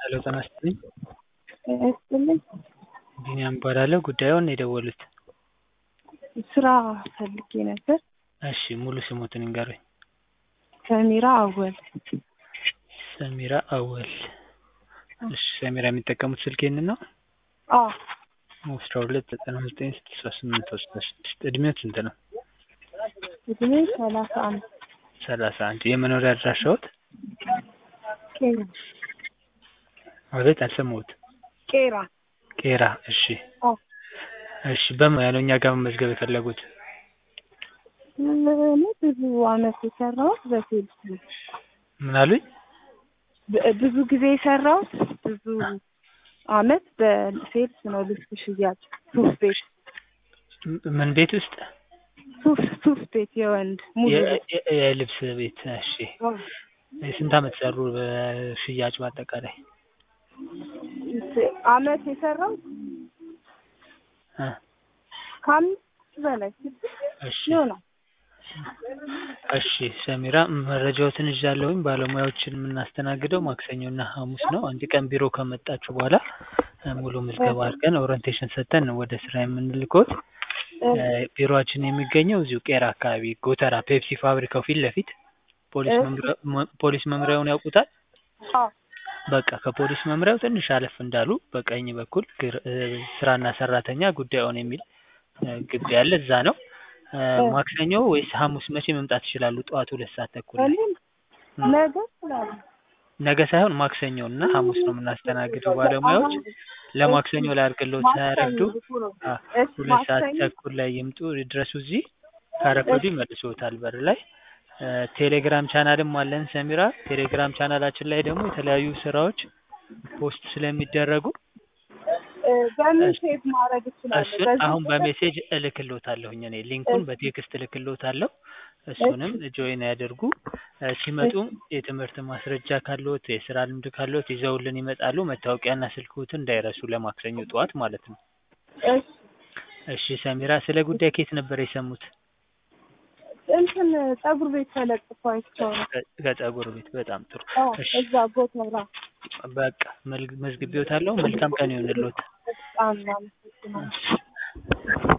ሄሎ ጤና ይስጥልኝ። ጤና ይስጥልኝ። ቢኒያም እባላለሁ። ጉዳዩን የደወሉት? ስራ ፈልጌ ነበር። እሺ ሙሉ ስሞትን ይንገሩኝ? ሰሚራ አወል። ሰሚራ አወል። እሺ ሰሚራ የሚጠቀሙት ስልክ ይህንን ነው? አዎ አስራ ሁለት ዘጠና ዘጠኝ ስልሳ ስምንት አስራ ስድስት እድሜዎት ስንት ነው? እድሜ ሰላሳ አንድ ሰላሳ አንድ የመኖሪያ አድራሻዎት? ቄራ አቤት አልሰማሁት። ቄራ ቄራ እሺ አዎ እሺ በምን ያለው እኛ ጋር መመዝገብ የፈለጉት? እኔ ብዙ አመት የሰራሁት በሴልስ ነው። ምን አሉኝ? ብ- ብዙ ጊዜ የሰራሁት ብዙ አመት በሴልስ ነው። ልብስ ሽያጭ ሱፍ ቤት ም- ምን ቤት ውስጥ? ሱፍ ሱፍ ቤት የወንድ ሙሉ የ- ልብስ የ- የልብስ ቤት እሺ። አዎ። ስንት አመት ሰሩ በሽያጭ በአጠቃላይ? አመት የሰራሁት እ ከአምስት በላይ ስድስት እሺ ይሆናል። እሺ ሰሚራ መረጃዎትን ይዣለሁኝ። ባለሙያዎችን የምናስተናግደው ማክሰኞና ሐሙስ ነው። አንድ ቀን ቢሮ ከመጣችሁ በኋላ እ ሙሉ ምዝገባ አድርገን ኦሪንቴሽን ሰጥተን ነው ወደ ስራ የምንልኮት። እ ቢሮአችን የሚገኘው እዚሁ ቄራ አካባቢ ጎተራ ፔፕሲ ፋብሪካው ፊት ለፊት ፖሊስ እሺ። መምሪያ መ- ፖሊስ መምሪያውን ያውቁታል? አዎ በቃ ከፖሊስ መምሪያው ትንሽ አለፍ እንዳሉ በቀኝ በኩል ግር- እ ስራና ሰራተኛ ጉዳዩን የሚል እ ግቢ ያለ እዛ ነው። እ እ ማክሰኞ ወይስ ሐሙስ መቼ መምጣት ይችላሉ? ጠዋት ሁለት ሰዓት ተኩል ላይ እኔም እ ነገ ስላለ ነገ ሳይሆን ማክሰኞ እና ሐሙስ ነው የምናስተናግደው ባለሙያዎች። ለማክሰኞ ላድርግልዎት ሳያረፍዱ አ እሺ ሁለት ሰዓት ማክሰኞ ተኩል ላይ ይምጡ ይድረሱ እዚህ። ካረፈዱ ይመልሶታል በር ላይ። እ ቴሌግራም ቻናልም አለን ሰሚራ። ቴሌግራም ቻናላችን ላይ ደግሞ የተለያዩ ስራዎች ፖስት ስለሚደረጉ እ በምን እሺ ሴቭ ማድረግ እችላለሁ? እሱን በዚህ አሁን ቁጥር? በሜሴጅ እልክልዎታለሁኝ እኔ ሊንኩን እሺ በቴክስት እልክልዎታለሁ። እሱንም ጆይን ያደርጉ። እ ሲመጡም የትምህርት ማስረጃ ካለዎት የስራ ልምድ ካለዎት ይዘውልን ይመጣሉ። መታወቂያና ስልክዎትን እንዳይረሱ ለማክሰኞ ጠዋት ማለት ነው። እሺ እሺ ሰሚራ ስለ ጉዳይ ከየት ነበር የሰሙት? እንትን ፀጉር ቤት ተለጥፎ አይቼው ነው። ከ- ከፀጉር ቤት በጣም ጥሩ። አዎ እሺ እዛ ጎተራ በቃ መልግ- መዝግቤዎታለሁ። መልካም ቀን ይሁንልዎት። በጣም አመሰግናለሁ። እሺ